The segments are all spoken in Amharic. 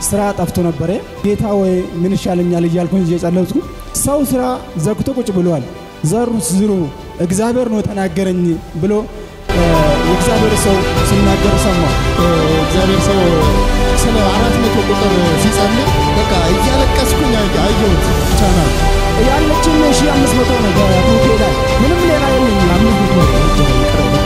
ስራ ጠፍቶ ነበረ። ጌታ ወይ ምን ይሻለኛል እያልኩኝ እየጸለይኩ ሰው ስራ ዘግቶ ቁጭ ብሏል። ዘሩ ዝሩ እግዚአብሔር ነው ተናገረኝ ብሎ የእግዚአብሔር ሰው ሲናገር ሰማሁ። እግዚአብሔር ሰው ስለ አራት መቶ ቁጥር ሲጸልይ በቃ እያለቀስኩኝ አየሁት ቻናል ያለችን ሺ አምስት መቶ ነው በቡኬ ላይ ምንም ሌላ የለኝም። አምስት መቶ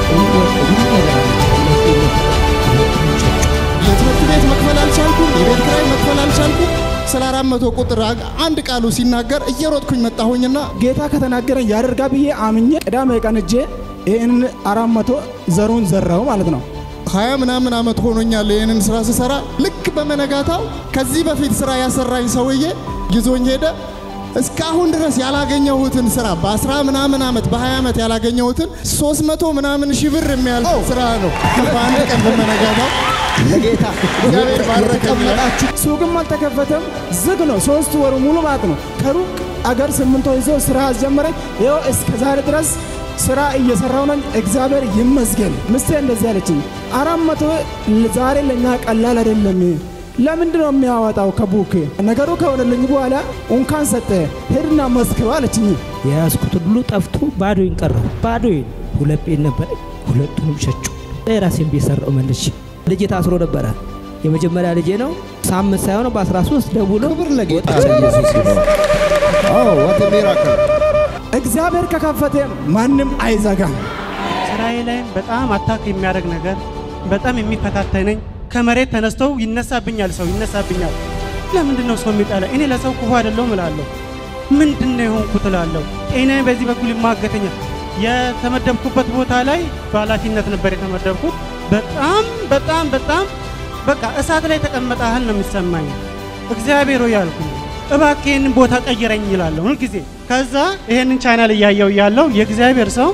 የትምህርት ቤት መክፈል አልቻልኩም፣ የቤት ኪራይ መክፈል አልቻልኩም። ስለ አራት መቶ ቁጥር አንድ ቃሉ ሲናገር እየሮጥኩኝ መጣሁኝና ጌታ ከተናገረኝ ያደርጋ ብዬ አምኜ ቅዳሜ ቀን እጄ ይህን አራት መቶ ዘሩን ዘራው ማለት ነው። ሀያ ምናምን ዓመት ሆኖኛል ይህንን ስራ ስሰራ። ልክ በመነጋታው ከዚህ በፊት ስራ ያሰራኝ ሰውዬ ይዞኝ ሄደ። እስካሁን ድረስ ያላገኘሁትን ስራ በአስራ ምናምን ዓመት በሀያ ዓመት ያላገኘሁትን ሶስት መቶ ምናምን ሺህ ብር የሚያልፍ ስራ ነው በአንድ ቀን በመነጋታው ለጌታ እግዚአብሔር ባረከኝ። ሱቅም አልተከፈተም፣ ዝግ ነው። ሶስት ወሩ ሙሉ ማለት ነው። ከሩቅ አገር ስምንቶ ይዞ ስራ አስጀመረኝ። ይኸው እስከ ዛሬ ድረስ ስራ እየሰራው ነኝ። እግዚአብሔር ይመስገን። ምስቴ እንደዚህ አለችኝ፣ አራት መቶ ዛሬ ለእኛ ቀላል አይደለም። ለምንድን ነው የሚያወጣው ከቡክ? ነገሩ ከሆነልኝ በኋላ እንኳን ሰጠ ሄድና መስክረው አለችኝ። የያዝኩት ሁሉ ጠፍቶ ባዶዬን ቀረሁ። ባዶዬን ሁለት ቤት ነበረ፣ ሁለቱንም ሸጩ። የራሴን ቤት ሰራው መልሼ። ልጄ ታስሮ ነበረ። የመጀመሪያ ልጄ ነው። ሳምንት ሳይሆን በ13 ደውሎ ክብር ለጌታ ኢየሱስ ይሁን። አዎ ዋት ሚራክል እግዚአብሔር ከከፈተ ማንም አይዘጋም። ስራዬ ላይም በጣም አታክ የሚያደርግ ነገር በጣም የሚፈታተነኝ ከመሬት ተነስተው ይነሳብኛል፣ ሰው ይነሳብኛል። ለምንድን ነው ሰው የሚጠላ? እኔ ለሰው ክፉ አይደለሁም እላለሁ። ምንድን ነው የሆንኩት እላለሁ። ጤናዬ በዚህ በኩል ይማገተኛል። የተመደብኩበት ቦታ ላይ በኃላፊነት ነበር የተመደብኩት። በጣም በጣም በጣም በቃ እሳት ላይ ተቀመጠ ያህል ነው የሚሰማኝ። እግዚአብሔር ሆይ ያልኩኝ እባክህ ይህንን ቦታ ቀይረኝ ይላለሁ ሁልጊዜ። ከዛ ይህንን ቻናል እያየው ያለው የእግዚአብሔር ሰው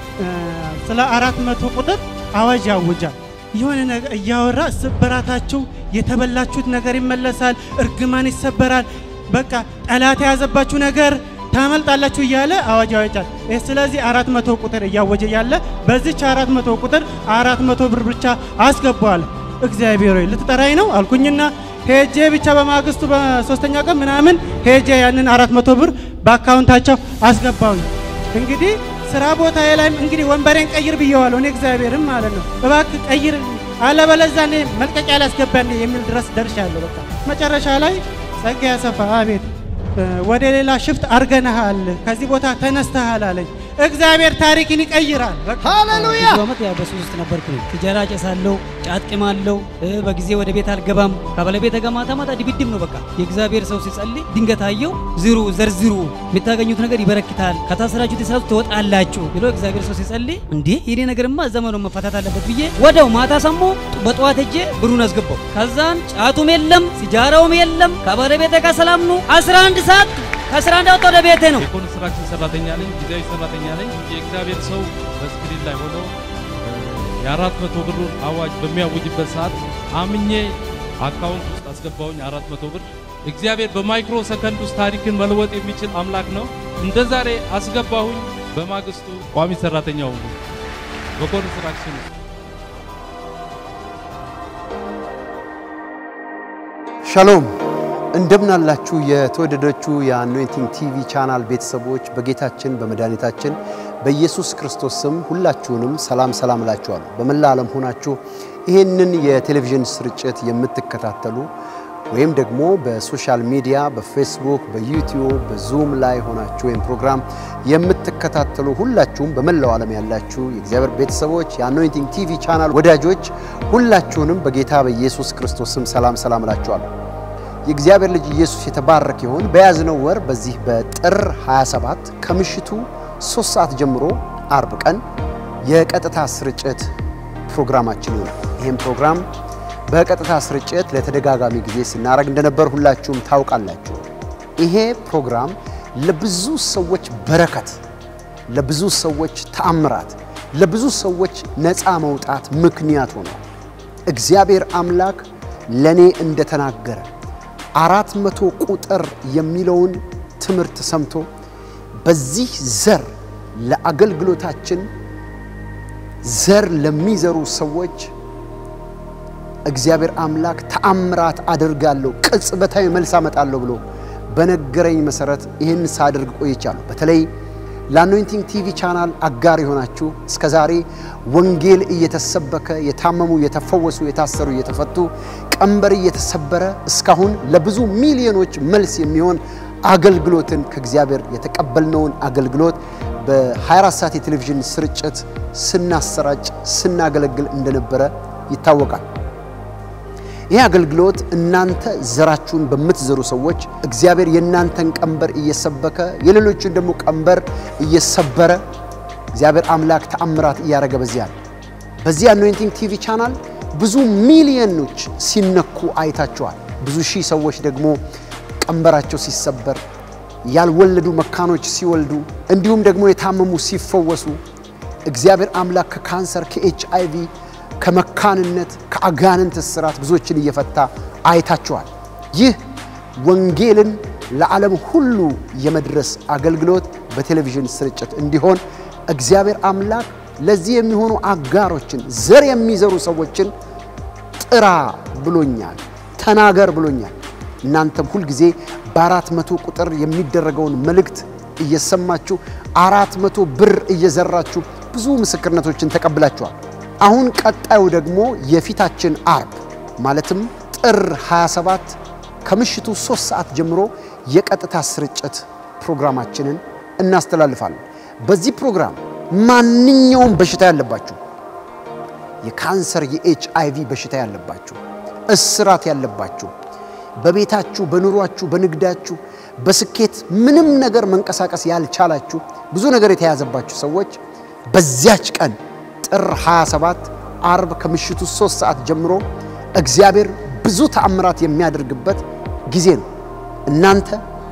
ስለ አራት መቶ ቁጥር አዋጅ ያውጃል። የሆነ ነገር እያወራ ስብራታችሁ የተበላችሁት ነገር ይመለሳል፣ እርግማን ይሰበራል፣ በቃ ጠላት የያዘባችሁ ነገር ታመልጣላችሁ እያለ አዋጅ ያወጃል። ስለዚህ አራት መቶ ቁጥር እያወጀ ያለ በዚች አራት መቶ ቁጥር አራት መቶ ብር ብቻ አስገባዋል። እግዚአብሔር ሆይ ልትጠራኝ ነው አልኩኝና ሄጄ ብቻ በማግስቱ በሶስተኛ ቀን ምናምን ሄጄ ያንን አራት መቶ ብር በአካውንታቸው አስገባውኝ። እንግዲህ ስራ ቦታ ላይም እንግዲህ ወንበሬን ቀይር ብየዋለሁ እኔ እግዚአብሔርም ማለት ነው። እባክህ ቀይር አለበለዚያ እኔ መልቀቂያ ላስገባን የሚል ድረስ ደርሻለሁ። በቃ መጨረሻ ላይ ጸጋ ያሰፋ አቤት ወደ ሌላ ሽፍት አርገነሃል፣ ከዚህ ቦታ ተነስተሃል አለኝ። እግዚአብሔር ታሪክን ይቀይራል። ሃሌሉያ ብዙ ዓመት ያው በሱስ ውስጥ ነበርኩ። ሲጃራ ጨሳለሁ፣ ጫት ቅማለሁ፣ በጊዜ ወደ ቤት አልገባም። ከባለቤቴ ጋር ማታ ማታ ድብድብ ነው በቃ። የእግዚአብሔር ሰው ሲጸልይ ድንገት አየው። ዝሩ ዘርዝሩ፣ የምታገኙት ነገር ይበረክታል፣ ከታሰራችሁት የሳቱ ትወጣላችሁ ብሎ እግዚአብሔር ሰው ሲጸልይ እንዴ ይሄ ነገርማ ዘመኑ መፈታት አለበት ብዬ ወደው ማታ ሰሞ በጠዋት ሄጄ ብሩን አስገባው። ከዛን ጫቱም የለም ሲጃራውም የለም። ከባለቤቴ ጋር ሰላም ነው። 11 ሰዓት ከስራ እንዳወጣ ወደ ቤቴ ነው። የኮንስትራክሽን ሰራተኛ ነኝ፣ ጊዜያዊ ሰራተኛ ነኝ። የእግዚአብሔር ሰው በስክሪን ላይ ሆነው የአራት መቶ ብሩን አዋጅ በሚያውጅበት ሰዓት አምኜ አካውንት ውስጥ አስገባውኝ አራት መቶ ብር። እግዚአብሔር በማይክሮ ሰከንድ ውስጥ ታሪክን መለወጥ የሚችል አምላክ ነው። እንደ ዛሬ አስገባሁኝ። በማግስቱ ቋሚ ሰራተኛ ሆንኩ በኮንስትራክሽን ውስጥ። ሻሎም እንደምናላችሁ የተወደዳችሁ የአኖይንቲንግ ቲቪ ቻናል ቤተሰቦች በጌታችን በመድኃኒታችን በኢየሱስ ክርስቶስ ስም ሁላችሁንም ሰላም ሰላም እላችኋለሁ። በመላ ዓለም ሆናችሁ ይህንን የቴሌቪዥን ስርጭት የምትከታተሉ ወይም ደግሞ በሶሻል ሚዲያ በፌስቡክ፣ በዩቲዩብ፣ በዙም ላይ ሆናችሁ ወይም ፕሮግራም የምትከታተሉ ሁላችሁም በመላው ዓለም ያላችሁ የእግዚአብሔር ቤተሰቦች የአኖይንቲንግ ቲቪ ቻናል ወዳጆች ሁላችሁንም በጌታ በኢየሱስ ክርስቶስ ስም ሰላም ሰላም እላችኋለሁ። የእግዚአብሔር ልጅ ኢየሱስ የተባረክ ይሁን። በያዝነው ወር በዚህ በጥር 27 ከምሽቱ 3 ሰዓት ጀምሮ አርብ ቀን የቀጥታ ስርጭት ፕሮግራማችን ይሆናል። ይህም ፕሮግራም በቀጥታ ስርጭት ለተደጋጋሚ ጊዜ ስናደርግ እንደነበር ሁላችሁም ታውቃላችሁ። ይሄ ፕሮግራም ለብዙ ሰዎች በረከት፣ ለብዙ ሰዎች ተአምራት፣ ለብዙ ሰዎች ነፃ መውጣት ምክንያት ሆኗል። እግዚአብሔር አምላክ ለእኔ እንደተናገረ አራት መቶ ቁጥር የሚለውን ትምህርት ሰምቶ በዚህ ዘር ለአገልግሎታችን ዘር ለሚዘሩ ሰዎች እግዚአብሔር አምላክ ተአምራት አደርጋለሁ፣ ቅጽበታዊ መልስ አመጣለሁ ብሎ በነገረኝ መሰረት ይህን ሳደርግ ቆይቻለሁ። በተለይ ለአኖይንቲንግ ቲቪ ቻናል አጋር የሆናችሁ እስከ ዛሬ ወንጌል እየተሰበከ የታመሙ የተፈወሱ፣ የታሰሩ እየተፈቱ፣ ቀንበር እየተሰበረ እስካሁን ለብዙ ሚሊዮኖች መልስ የሚሆን አገልግሎትን ከእግዚአብሔር የተቀበልነውን አገልግሎት በ24 ሰዓት የቴሌቪዥን ስርጭት ስናሰራጭ ስናገለግል እንደነበረ ይታወቃል። ይህ አገልግሎት እናንተ ዘራችሁን በምትዘሩ ሰዎች እግዚአብሔር የእናንተን ቀንበር እየሰበከ የሌሎችን ደግሞ ቀንበር እየሰበረ እግዚአብሔር አምላክ ተአምራት እያደረገ በዚያ ነው። በዚህ አኖይንቲንግ ቲቪ ቻናል ብዙ ሚሊዮኖች ሲነኩ አይታችኋል። ብዙ ሺህ ሰዎች ደግሞ ቀንበራቸው ሲሰበር፣ ያልወለዱ መካኖች ሲወልዱ፣ እንዲሁም ደግሞ የታመሙ ሲፈወሱ እግዚአብሔር አምላክ ከካንሰር ከኤች አይ ቪ ከመካንነት ከአጋንንት እስራት ብዙዎችን እየፈታ አይታችኋል። ይህ ወንጌልን ለዓለም ሁሉ የመድረስ አገልግሎት በቴሌቪዥን ስርጭት እንዲሆን እግዚአብሔር አምላክ ለዚህ የሚሆኑ አጋሮችን ዘር የሚዘሩ ሰዎችን ጥራ ብሎኛል፣ ተናገር ብሎኛል። እናንተም ሁልጊዜ በአራት መቶ ቁጥር የሚደረገውን መልእክት እየሰማችሁ አራት መቶ ብር እየዘራችሁ ብዙ ምስክርነቶችን ተቀብላችኋል። አሁን ቀጣዩ ደግሞ የፊታችን አርብ ማለትም ጥር 27 ከምሽቱ 3 ሰዓት ጀምሮ የቀጥታ ስርጭት ፕሮግራማችንን እናስተላልፋለን። በዚህ ፕሮግራም ማንኛውም በሽታ ያለባችሁ የካንሰር፣ የኤች አይቪ በሽታ ያለባችሁ፣ እስራት ያለባችሁ፣ በቤታችሁ፣ በኑሯችሁ፣ በንግዳችሁ፣ በስኬት ምንም ነገር መንቀሳቀስ ያልቻላችሁ ብዙ ነገር የተያዘባችሁ ሰዎች በዚያች ቀን ጥር 27 አርብ ከምሽቱ 3 ሰዓት ጀምሮ እግዚአብሔር ብዙ ተአምራት የሚያደርግበት ጊዜ ነው። እናንተ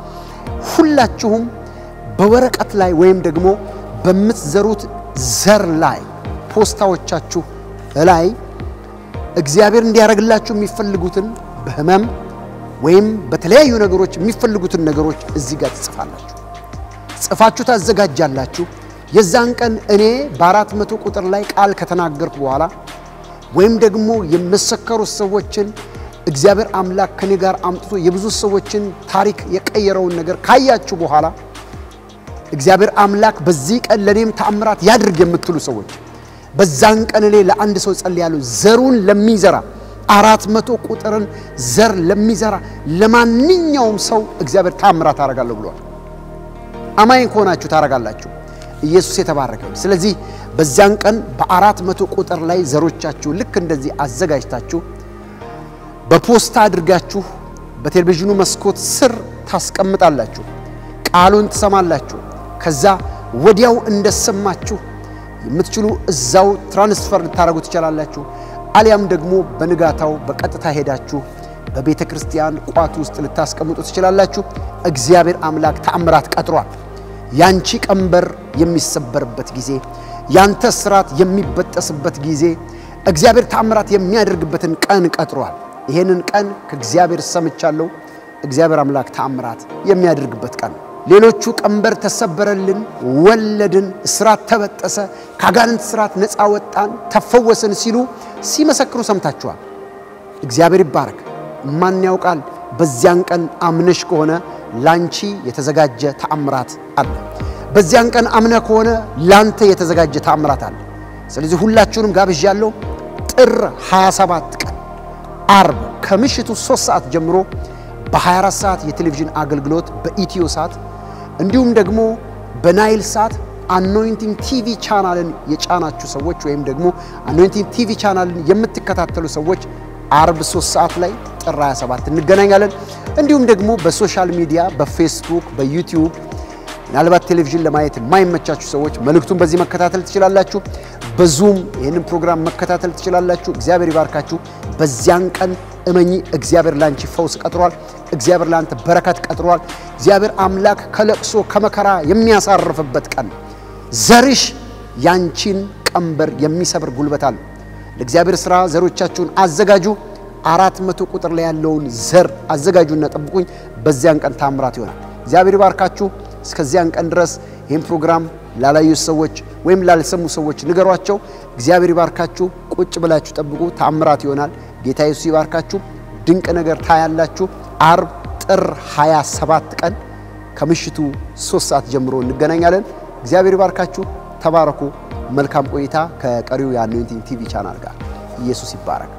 ሁላችሁም በወረቀት ላይ ወይም ደግሞ በምትዘሩት ዘር ላይ ፖስታዎቻችሁ ላይ እግዚአብሔር እንዲያደርግላችሁ የሚፈልጉትን በህመም ወይም በተለያዩ ነገሮች የሚፈልጉትን ነገሮች እዚህ ጋር ትጽፋላችሁ። ጽፋችሁ ታዘጋጃላችሁ። የዛን ቀን እኔ በአራት መቶ ቁጥር ላይ ቃል ከተናገርኩ በኋላ ወይም ደግሞ የመሰከሩት ሰዎችን እግዚአብሔር አምላክ ከኔ ጋር አምጥቶ የብዙ ሰዎችን ታሪክ የቀየረውን ነገር ካያችሁ በኋላ እግዚአብሔር አምላክ በዚህ ቀን ለእኔም ተአምራት ያድርግ የምትሉ ሰዎች በዛን ቀን እኔ ለአንድ ሰው ጸልያለሁ። ዘሩን ለሚዘራ አራት መቶ ቁጥርን ዘር ለሚዘራ ለማንኛውም ሰው እግዚአብሔር ተአምራት አደርጋለሁ ብሏል። አማኝ ከሆናችሁ ታደርጋላችሁ። ኢየሱስ የተባረከ ይሁን። ስለዚህ በዚያን ቀን በአራት መቶ ቁጥር ላይ ዘሮቻችሁ ልክ እንደዚህ አዘጋጅታችሁ በፖስታ አድርጋችሁ በቴሌቪዥኑ መስኮት ስር ታስቀምጣላችሁ። ቃሉን ትሰማላችሁ። ከዛ ወዲያው እንደሰማችሁ የምትችሉ እዛው ትራንስፈር ልታደርጉ ትችላላችሁ። አሊያም ደግሞ በንጋታው በቀጥታ ሄዳችሁ በቤተ ክርስቲያን ቋት ውስጥ ልታስቀምጡ ትችላላችሁ። እግዚአብሔር አምላክ ተአምራት ቀጥሯል። ያንቺ ቀንበር የሚሰበርበት ጊዜ፣ ያንተ ስራት የሚበጠስበት ጊዜ እግዚአብሔር ተአምራት የሚያደርግበትን ቀን ቀጥሯል። ይሄንን ቀን ከእግዚአብሔር ሰምቻለሁ። እግዚአብሔር አምላክ ተአምራት የሚያደርግበት ቀን ነው። ሌሎቹ ቀንበር ተሰበረልን፣ ወለድን፣ እስራት ተበጠሰ፣ ከአጋንንት ስራት ነፃ ወጣን፣ ተፈወስን ሲሉ ሲመሰክሩ ሰምታችኋል። እግዚአብሔር ይባረክ። ማን ያውቃል? በዚያን ቀን አምነሽ ከሆነ ላንቺ የተዘጋጀ ተአምራት አለ። በዚያን ቀን አምነ ከሆነ ላንተ የተዘጋጀ ተአምራት አለ። ስለዚህ ሁላችሁንም ጋብዣለሁ። ጥር 27 ቀን አርብ ከምሽቱ 3 ሰዓት ጀምሮ በ24 ሰዓት የቴሌቪዥን አገልግሎት በኢትዮ ሳት እንዲሁም ደግሞ በናይል ሳት አኖይንቲንግ ቲቪ ቻናልን የጫናችሁ ሰዎች ወይም ደግሞ አኖይንቲንግ ቲቪ ቻናልን የምትከታተሉ ሰዎች አርብ 3 ሰዓት ላይ ጥር 27 እንገናኛለን። እንዲሁም ደግሞ በሶሻል ሚዲያ በፌስቡክ፣ በዩቲዩብ ምናልባት ቴሌቪዥን ለማየት የማይመቻችሁ ሰዎች መልእክቱን በዚህ መከታተል ትችላላችሁ። በዙም ይህንን ፕሮግራም መከታተል ትችላላችሁ። እግዚአብሔር ይባርካችሁ። በዚያን ቀን እመኚ፣ እግዚአብሔር ላንቺ ፈውስ ቀጥሯል። እግዚአብሔር ላንተ በረከት ቀጥሯል። እግዚአብሔር አምላክ ከለቅሶ ከመከራ የሚያሳርፍበት ቀን ዘርሽ ያንቺን ቀንበር የሚሰብር ጉልበት አለ። ለእግዚአብሔር ሥራ ዘሮቻችሁን አዘጋጁ። አራት መቶ ቁጥር ላይ ያለውን ዘር አዘጋጁና ጠብቁኝ። በዚያን ቀን ታምራት ይሆናል። እግዚአብሔር ይባርካችሁ። እስከዚያን ቀን ድረስ ይህን ፕሮግራም ላላዩ ሰዎች ወይም ላልሰሙ ሰዎች ንገሯቸው። እግዚአብሔር ይባርካችሁ። ቁጭ ብላችሁ ጠብቁ። ታምራት ይሆናል። ጌታ ኢየሱስ ይባርካችሁ። ድንቅ ነገር ታያላችሁ። አርብ ጥር 27 ቀን ከምሽቱ 3 ሰዓት ጀምሮ እንገናኛለን። እግዚአብሔር ይባርካችሁ። ተባረኩ። መልካም ቆይታ ከቀሪው የአኖይንቲንግ ቲቪ ቻናል ጋር። ኢየሱስ ይባረክ።